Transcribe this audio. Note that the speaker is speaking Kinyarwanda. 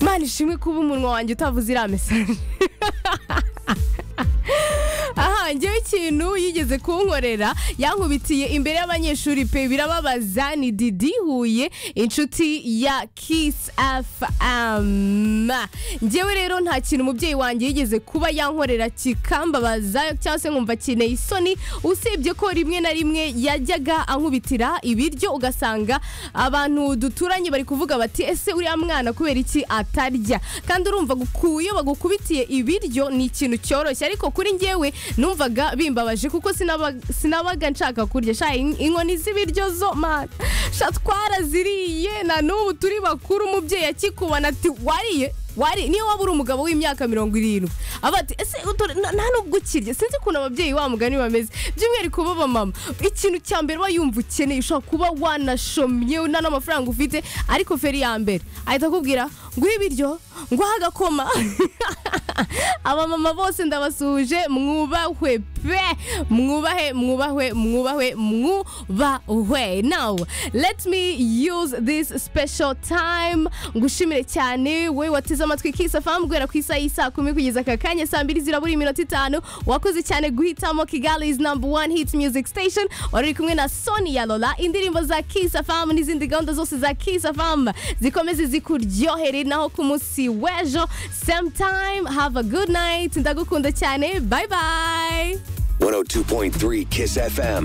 imana ishimwe kuba umunwa wanjye utavuze iriya mesaje aha ngewe ikintu yigeze kunkorera yankubitiye imbere y'abanyeshuri pe birababaza ni didi huye inshuti ya kisi afama ngewe rero nta kintu umubyeyi wanjye yigeze kuba yankorera kikambabaza cyangwa se nkumva akeneye isoni usibye ko rimwe na rimwe yajyaga ankubitira ibiryo ugasanga abantu duturanye bari kuvuga bati ese uriya mwana kubera iki atarya kandi urumva ku- iyo bagukubitiye ibiryo ni ikintu cyoroshye ariko kuri ngewe numvaga bimbabaje kuko sinaba- sinabaga nshaka kurya sha in- inkoni z'ibiryo zo ma sha twaraziriye na n'ubu turi bakuru umubyeyi akikubona ati wariye wari niyo waba uri umugabo w'imyaka mirongo irindwi aba ati ese utu- na- nta nubwo ukirya sinzi ukuntu ababyeyi wa mugani bameze by'umwihariko baba mama ikintu cya mbere uba yumva ukeneye ushobora kuba wanashomye nta n'amafaranga ufite ariko feri ya mbere ahita akubwira nguhe ibiryo nguhe agakoma abamama bose ndabasuhuje mwubahwe pe mwubahe mwubahwe mwubahwe mwubahwe now let me use this special time ngushimire cyane we wateze amatwi kisa famu guhera ku isaha y'isaa kumi kugeza aka kanya saa mbiri zirabura iminota itanu wakoze cyane guhitamo kigali is number one hit music station wari uri kumwe na sonia lola indirimbo za kisa famu n'izindi gahunda zose za kisa famu zikomeze zikuryohere naho ku munsi w'ejo same time have a good night ndagukunda cyane bye bye 102.3 Kiss FM.